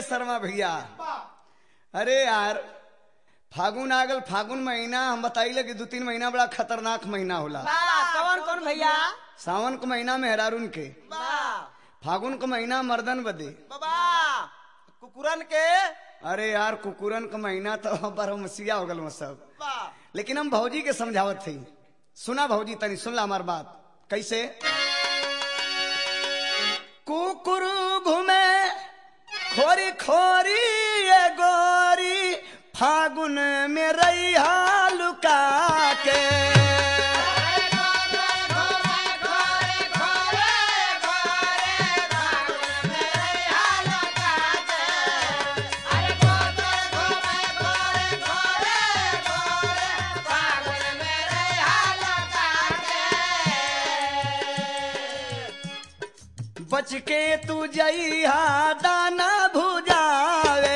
शर्मा भैया अरे यार फागुन आ गल फागुन महीना हम बताइले कि दो तीन महीना बड़ा खतरनाक महीना होला कौन कौन भैया सावन के महीना में हेरारून के फागुन के महीना मर्दन बदे बाबा कुकुरन के अरे यार कुकुरन का महीना तो बरमसिया हो गल सब लेकिन हम भौजी के समझावत थी सुना भौजी तनी सुन ला हमार बात कैसे कुकुर घूमे खोरी खोरी ये गोरी फागुन में रैया लुका के बच के तू जइहा दाना भुजावे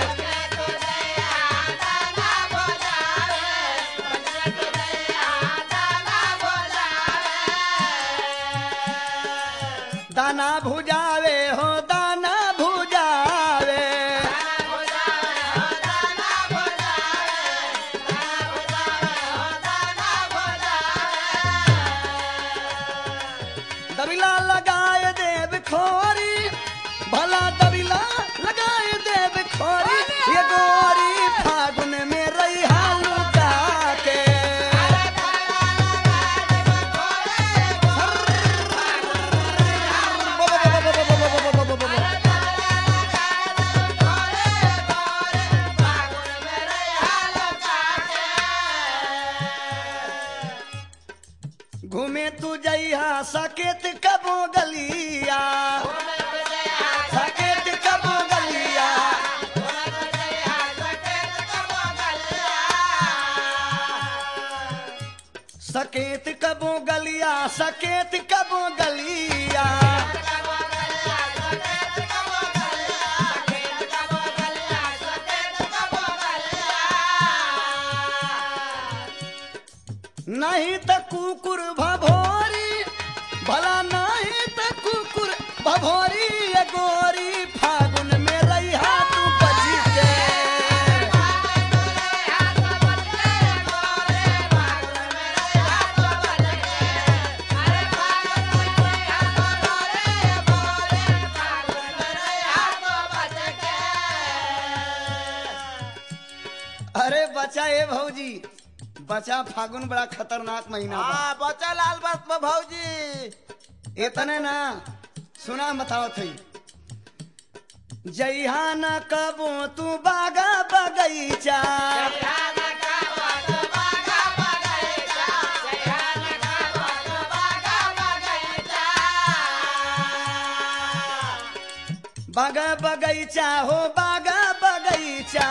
दाना भुजावे हो दाना भुजावे दबिला लगाए देव खोरी भला दबिला लगाए देव खोरी ये गोरी फागुन में रैहा लुका के घूमे तू जइहा सकेत कबो गलिया सकेत कबो गलिया सकेत कबो गलिया सकेत कबो गलिया नहीं त कुकुर भभोरी भला नहीं त कुकुर भभोरी ये गोरी फागुन में रैहा तू बची के अरे बचा ए भौजी बचा फागुन बड़ा खतरनाक महीना बा हाँ बचा लाल बस में भौजी इतने ना सुना बताओ थी जइहा न कबो तू बागा बगैचा बागा बगैचा हो बागा बगैचा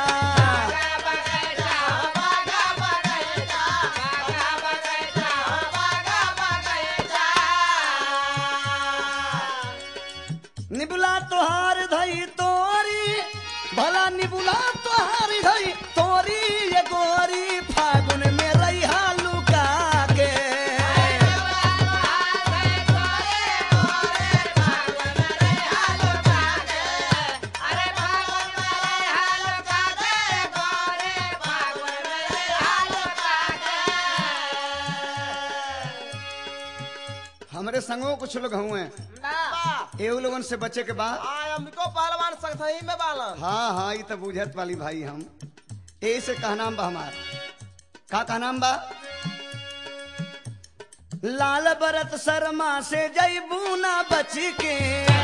निबुला तोहार धई तोरी भला निबुला तोहार धई तोरी ये गोरी फागुन में रैहा लुका के हमरे संगो कुछ लोग हुए एहू लोगन से बचे के बाद हमको पहलवान संगही में बालन हाँ हाँ ये तो बुझत वाली भाई हम यही से कहनाम बा हमार का कहनाम बा लाल बरत शर्मा से जैबू ना बच के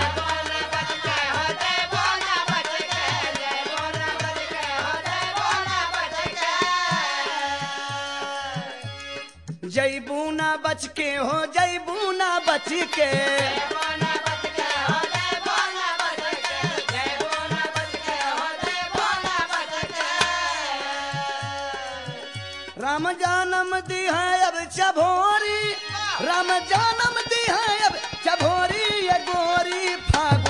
जैबू ना बच के हो जैबू ना बच के राम जानम दी है अब चभोरी राम जानम दी है अब चभोरी ये गोरी फागुन